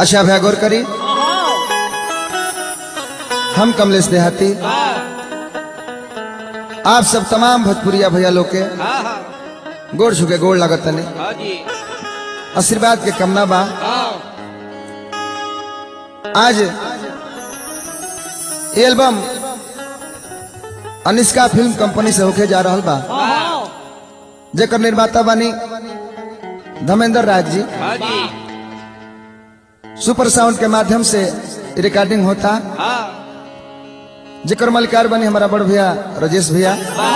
अच्छा भैया गौर करी हम कमलेश देहाती आप सब तमाम भोजपुरिया भैया लोग के हाँ हाँ गोड़ छुके गोड़ लागत तने हाँ जी आशीर्वाद के कमना बा हाँ आज ये एल्बम अनिष्का फिल्म कंपनी से होके जा रहल बा जेकर निर्माता बानी धर्मेंद्र राज जी हाँ जी सुपर साउंड के माध्यम से रिकॉर्डिंग होता हाँ जेकर मलिकार बनी हमारा बड़ भैया राजेश भैया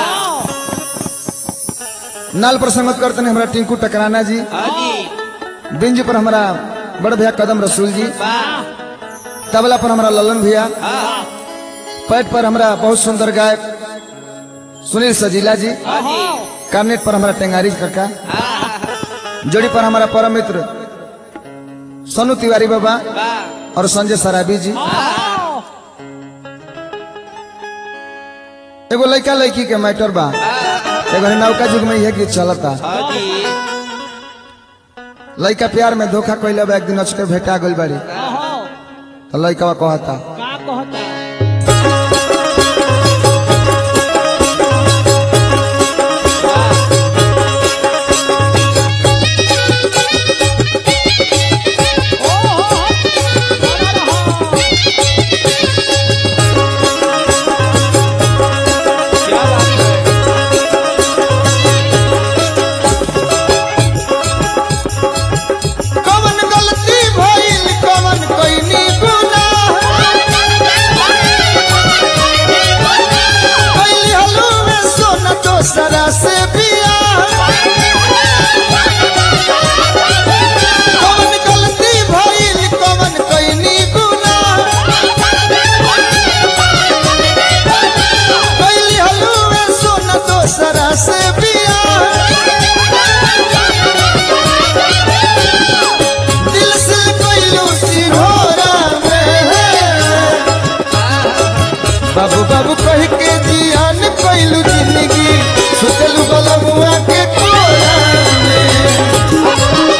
नाल पर संगत करते हैं हमारा टिंकू टकराना जी हाँ जी बिंज पर हमारा बड़ भैया कदम रसूल जी वाह तबला पर हमारा ललन भैया हाँ पैट पर हमारा बहुत सुंदर गायक सुनील सजीला जी हाँ जी कार्नेट पर हमारा टेंगारी काका जोड़ी पर हमारा परम मित्र सोनू तिवारी बाबा वाह और संजय सराबी जी एगो लड़का लड़की के मैटर बा एगो नौका युग में यह गीत चलता हाँ जी लड़का प्यार में धोखा कैले बा एक दिन अचके भेटा गइल बाड़ी तो लड़का कहता का कहता क्या बात है कवन गलती भइल कवन कइनी गुनाह कैली हलुमे सोना दोसरा से बियाह कवन गलती भइल कवन कइनी गुनाह कैली हलुमे सोना दोसरा से बियाह दिल से कैलू सिरोरा में बाबू बाबू कह के जियान कैलू जिंदगी सुतलू बलमुआ के कोरा में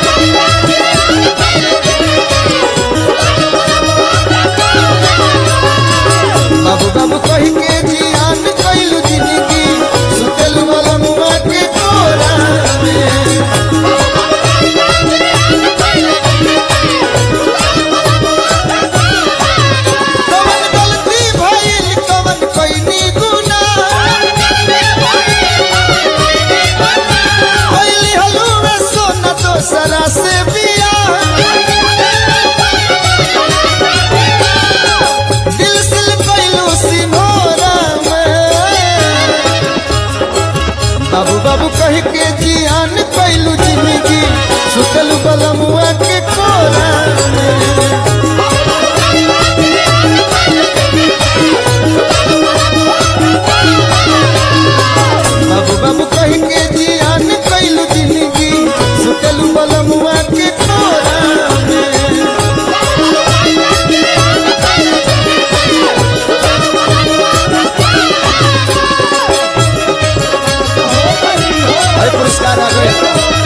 बाबू बाबू कह के जियान कैलू जिंदगी सुतलू बलमुआ के कोरा में कवन गलती भइल कवन कइनी गुनाह कैली हलुमे सोना दोसरा से बियाह दिल से कैलू सिमोरा में बाबू बाबू कह के जियान कैलू जिंदगी सुतल बलमुआ के कोरा में बाबू बाबू कह के जियान कैलू जिंदगी सुतल बलमुआ के कोरा में भाई पुरस्कार आ गए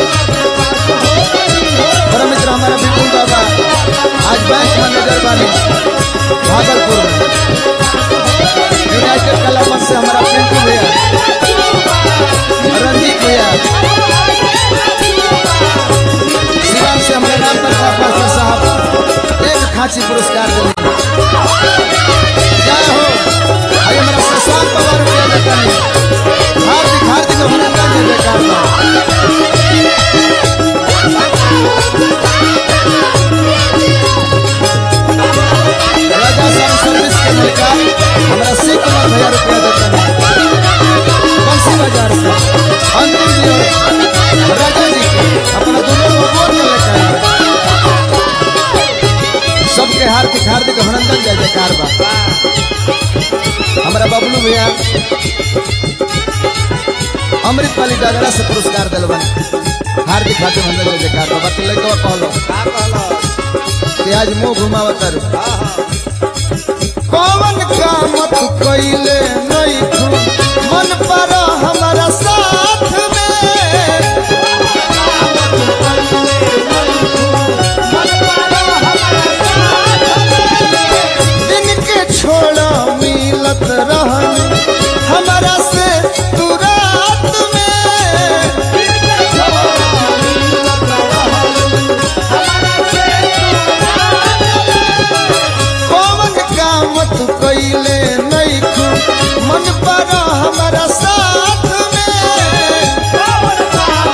परम मित्र हमारा विपुल बाबा आज बैंक मैनेजर बने भागलपुर में यूनाइटेड कला मंच से हमारा पिंटू भैया रंजीत भैया शिवान से हमारे नाम पर पापा साहब एक खांची पुरस्कार दिले जय हो भाई हमारा शशांक पवार रुपया देता नहीं हार्दिक हार्दिक अभिनंदन है बेकार बा राजा साहब सर्विस के लड़का हमारा शिव कुमार भैया रुपया देता है बंसी बाजार से अंतिम जी और राजा जी के अपना दोनों को बोल के लेकर आए सबके हार्दिक हार्दिक अभिनंदन जय जयकार बा हमारा बबलू भैया अमृत पाली डगरा से पुरस्कार दिलवन हार्दिक हार्दिक अभिनंदन जय जयकार बा बाकी लड़का कहलो का कहलो कि आज मुंह घुमावत तारू हाँ हाँ कौन काम तू कैले नहीं तू मन पर हमारा साथ में हमारा साथ में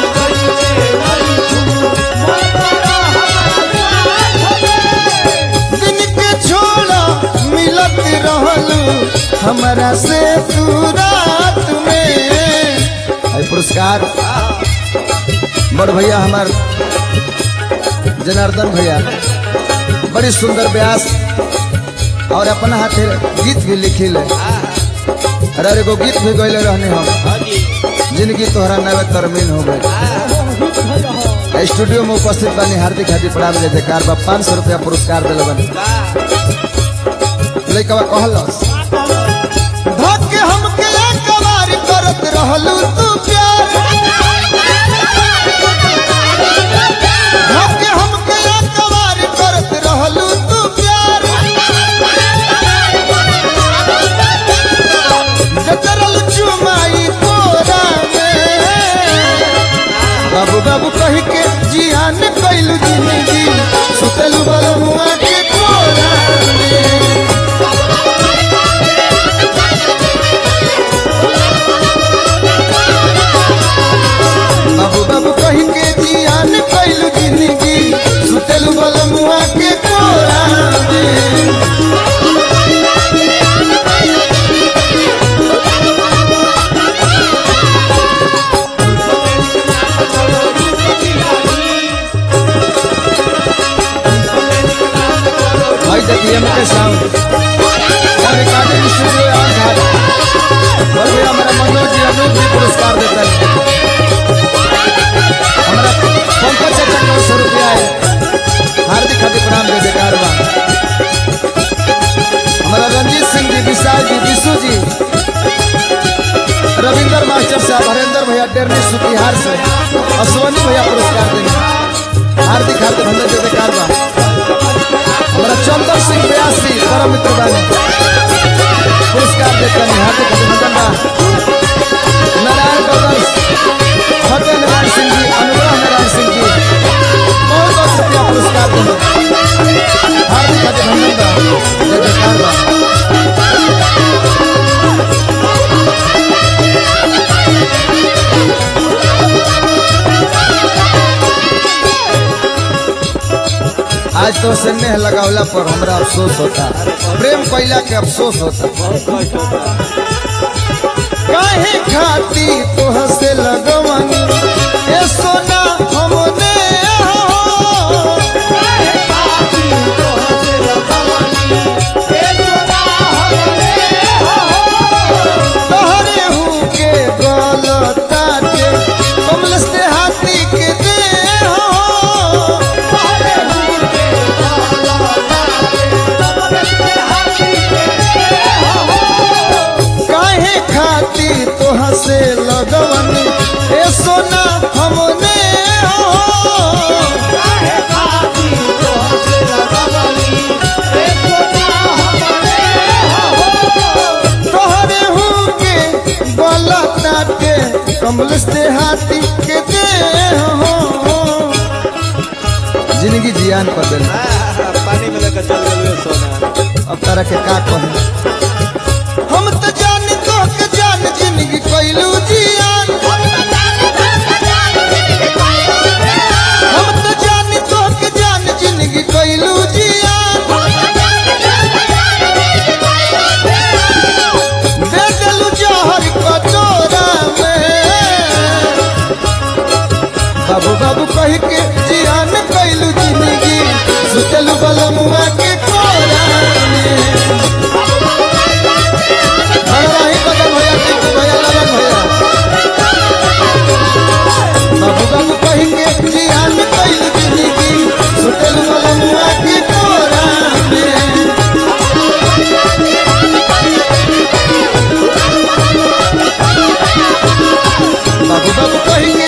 दिन के छोड़ा मिलत रहलू हमारा से तू रात में है पुरस्कार बड़ भैया हमार जनार्दन भैया बड़ी सुंदर व्यास और अपना हाथे गीत भी लिखिल अरे एगो गीत भी गैले रहने हम हाँ जी जिंदगी तोहरा नवे तरमीन हो गए स्टूडियो में उपस्थित बानी हार्दिक हार्दिक प्रणाम जय जयकार बा पाँच सौ रुपया पुरस्कार दिल बनी का लइकवा कहलस धके हमके एकबार करत रहलू तू प्यार धके हमके एकबार करत रहलू तू प्यार जतरल चुमाई कोरा में बाबू बाबू कही के जियान कैलू जिंदगी सुतलू बलमुआ के कोरा में बाबू बाबू कही के जियान कैलू जिंदगी सुतलू बलमुआ के कोरा में भाई देखिए एम के साउंड और रिकॉर्डिंग स्टूडियो और घाट और भैया हमारा मनोज जी अनूप जी पुरस्कार देते हैं हमारा पंकज चाचा को सौ रुपया है हार्दिक हार्दिक प्रणाम दे जयकार बा हमारा रंजीत सिंह जी विशाल जी विशु जी रविंदर मास्टर साहब हरेंद्र भैया डेरनी सुतिहार से अश्वनी भैया पुरस्कार देंगे हार्दिक हार्दिक धन्यवाद दे जयकार बा हमारा चंदन सिंह व्यासी परम मित्र बानी पुरस्कार देते हैं हार्दिक अभिनंदन बा नारायण ब्रदर्स फतेह नारायण सिंह जी अनुग्रह नारायण सिंह जी बहुत बहुत शुक्रिया पुरस्कार देने हार्दिक अभिनंदन बा जय जयकार बा आज तो स्नेह लगावला पर हमरा अफसोस होता प्रेम कैला के अफसोस होता काहे खाती तोह से लगवन ए सोना हमने हो तोहरे हूँ के गलता के कमल से हाथी के दे हो काहे खाती तोह से लगवन ए सोना हमने हो तोहरे हूँ के गलता के कमल से हाथी के दे हो जिंदगी जियान पर देना पानी में लेकर चल गए सोना अब तारा के का कहे हम तो जान तो के जान जिंदगी कैलू जियान हम तो जान तो के जान जिंदगी कैलू जियान दे देलू जहर कटोरा में बाबू बाबू कह के जियान कैलू जिंदगी सुतलू बलमुआ के कोरा में हरवाही बदन भैया टिकू भैया ललन भैया बाबू बाबू कह के जियान कैलू जिंदगी सुतलू बलमुआ के कोरा में बाबू बाबू कह के